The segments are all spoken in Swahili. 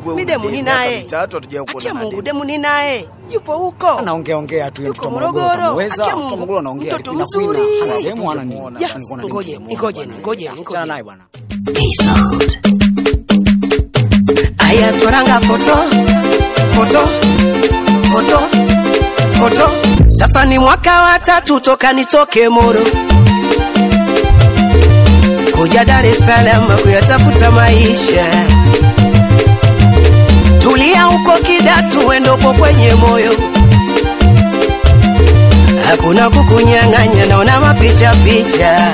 wewe mi una demu demu, ni miaka naye mitatu hatujawahi kuona akia na Mungu demu. demu ni naye yupo huko anaongea ongea tu Yuko mtoto Morogoro. Morogoro kamweza Akia mtoto Mungu. Morogoro anaongea Mtoto Queen Aquila. mzuri. hana demu hana nini Hatujamuona. Ya, Nilikuwa ngoje, nimemuona ngoje, bwana. ngoje, Achana ngoje. naye bwana aya twaranga foto foto foto foto sasa ni mwaka wa tatu toka nitoke moro kuja dar es salaam kuyatafuta maisha tulia huko kidatu wendopo kwenye moyo hakuna kukunyang'anya naona mapicha picha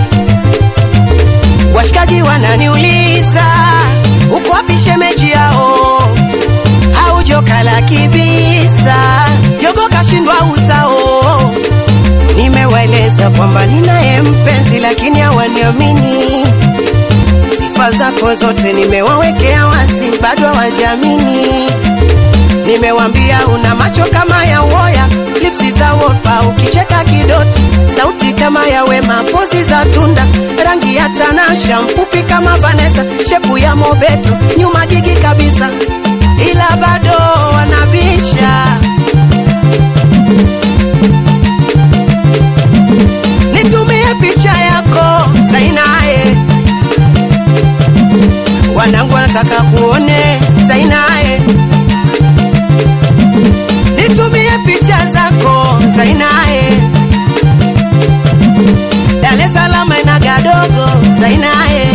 washikaji wananiuliza uko wapi shemeji yao au joka la kibisa jogo kashindwa uzao nimewaeleza kwamba ninaye mpenzi lakini hawaniamini sifa zako zote nimewawekea wazi bado hawajamini nimewambia una macho kama ya uoya lipsi za wolpa ukicheka kidoti sauti kama ya wema pozi za tunda rangi ya tanasha mfupi kama vanesa shepu ya mobeto nyuma jigi kabisa ila bado wanabisha nitumie picha yako zainaye wanangu wanataka kuone zainaye nitumie picha zako zainaye Dar es Salaam ina gadogo zainaye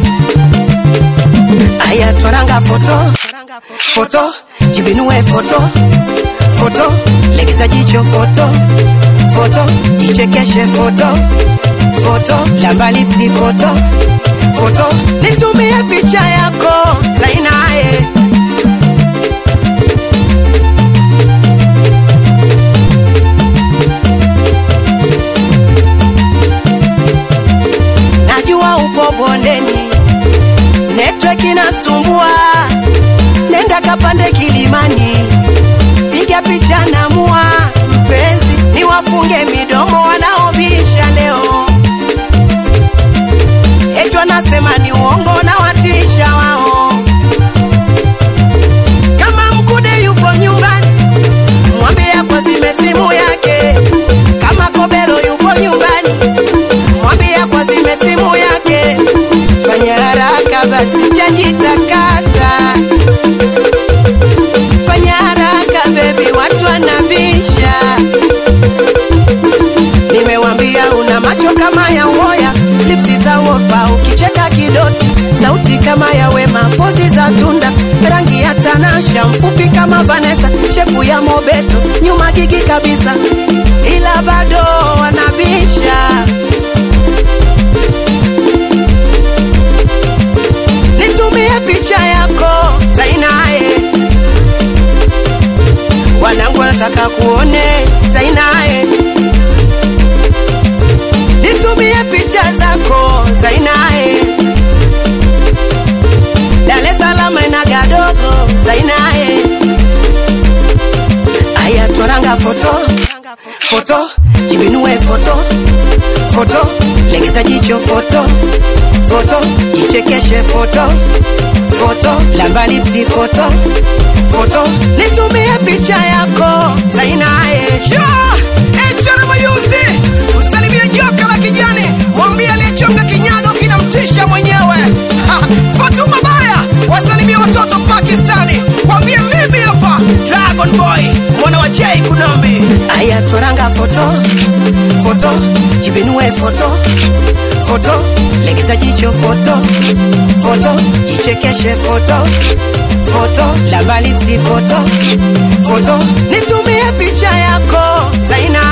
aya twaranga foto foto jibinue foto foto legeza jicho foto foto jichekeshe foto foto lamba lipsi foto foto nitumie picha yako zainaye najua upo bondeni network inasumbua nenda kapande kilimani piga picha na mua mpenzi ni wafunge midomo wanaobisha leo eti wanasema ni uongo na watisha wao kama mkude yupo nyumbani mwambie kwa zime simu yake kama kobero yupo nyumbani mwambie kwa zime simu yake fanya haraka basi chajitakata fanya haraka bebi watu wanabisha nimewambia una macho kama ya uoya lipsi za wopa ukicheka kidoti sauti kama ya wema pozi za tunda rangi ya tanasha mfupi kama vanesa shepu ya mobeto nyuma gigi kabisa ila bado wanabisha nitumie picha yako zainaye wanangu wanataka kuone zainaye nitumie picha zako zainaye Dar es Salaam ina gadogo zainaye aya twaranga foto foto jibinue foto foto legeza jicho foto foto jichekeshe foto foto lamba lipsi foto foto nitumie picha yako zainaye mayuzi msalimie joka la kijani mwambie aliyechonga kinyago kinamtisha mwenyewe Ha, fatuma baya wasalimie watoto pakistani mwambie mimi hapa dragon boy mwana wa j kunombi aya twaranga foto foto jibinue foto foto legeza jicho foto foto jichekeshe foto foto lamba lipsi foto foto nitumie picha yako zaina